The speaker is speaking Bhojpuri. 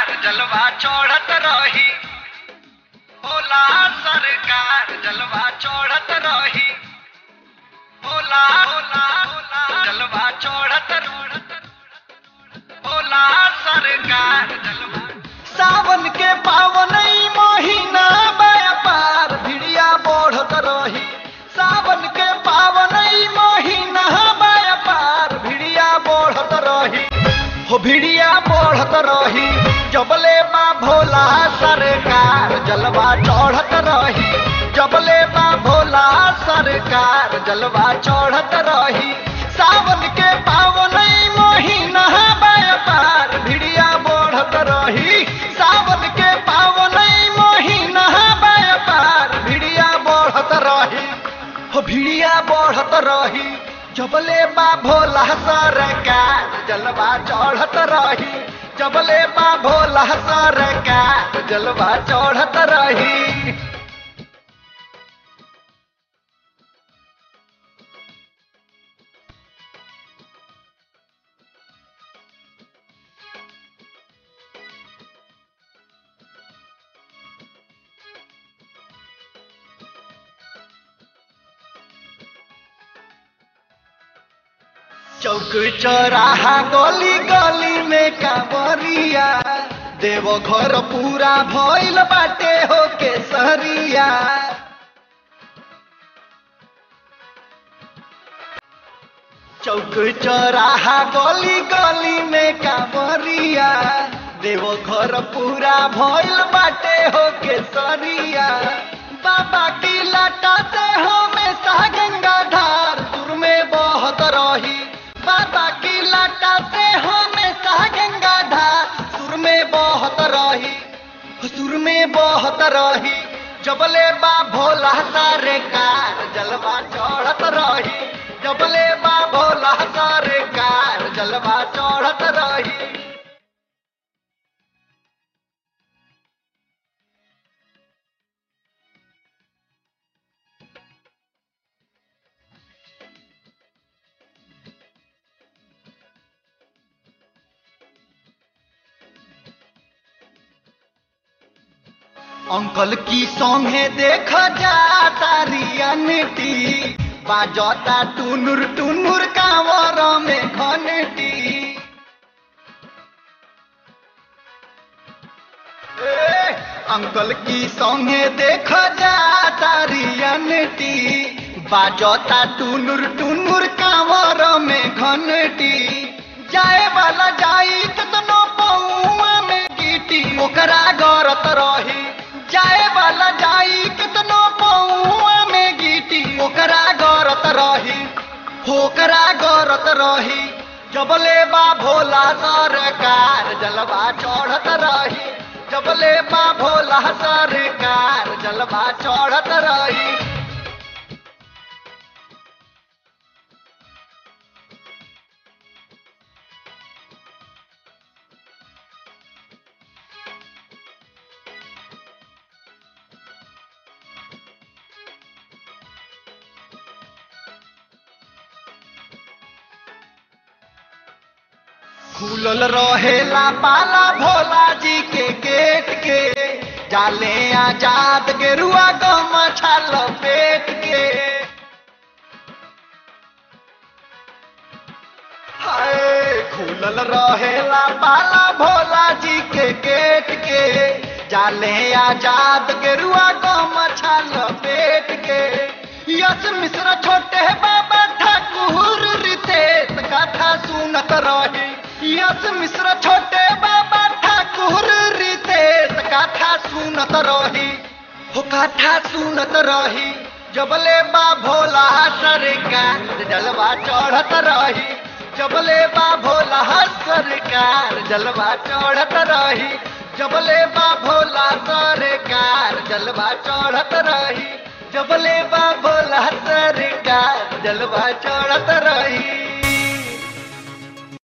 सरकार जलवा चढ़त रही भोला सरकार जलवा चढ़त रही भोला भोला भोला जलवा चढ़त भोला सरकार जलवा सावन के पावन महीना व्यापार भिड़िया बढ़त रही सावन के पावन महीना व्यापार भिड़िया बढ़त रही हो भिड़िया बढ़त रही जबले बा भोला सरकार जलवा चढ़त रही जबले बा भोला सरकार जलवा चढ़त रही सावन के पावन महीना व्यापार भिड़िया बढ़त रही सावन के पावन महीना व्यापार भिड़िया बढ़त रही हो भिड़िया बढ़त रही जबले बा भोला सरकार जलवा चढ़त रही जबले बा भोला सरकार जलवा चढ़त रही चौक चौराहा गली गली में कांवरिया देव घर पूरा भइल बाटे हो के सहरिया चौक चौराहा गली गली में कांवरिया देव घर पूरा भइल बाटे हो के सरिया बाबा की लटा से हमेशा गंगा धार सुर में बहत रही बाबा की लटा से हमेशा गंगा धार सुर में बहत रही सुर में बहत रही जबले बा भोला सरकार जलवा चढ़त रही जबले बा भोला सरकार जलवा चढ़त रही अंकल की संगे देख जा तारियनटी बाजता टुनुर टुनुर कांवर में घनटी ए, अंकल की संगे देख जा तारियनटी बाजता टुनुर टुनुर कांवर में घनटी जाए वाला जाई कतनो पौआ में गीटी ओकरा गरत रही जाए वाला जाई कितनो पौआ में गीटी ओकरा गरत रही होकरा गरत रही जबले बा भोला सरकार जलवा चढ़त रही जबले बा भोला सरकार जलवा चढ़त रही खुलल रहेला पाला भोला जी के गेट के जाले आजाद गेरुआ गम छाल पेट के हाय खुलल रहेला पाला भोला जी के गेट के जाले आजाद गेरुआ गम छाल पेट के यश मिश्र छोटे बाबा ठाकुर रितेश कथा सुनत रही यश मिश्र छोटे बाबा ठाकुर रितेश कथा सुनत रही हो कथा सुनत रही जबले बा भोला सरकार जलवा चढ़त रही जबले बा भोला सरकार जलवा चढ़त रही जबले बा भोला सरकार जलवा चढ़त रही जबले बा भोला सरकार जलवा चढ़त रही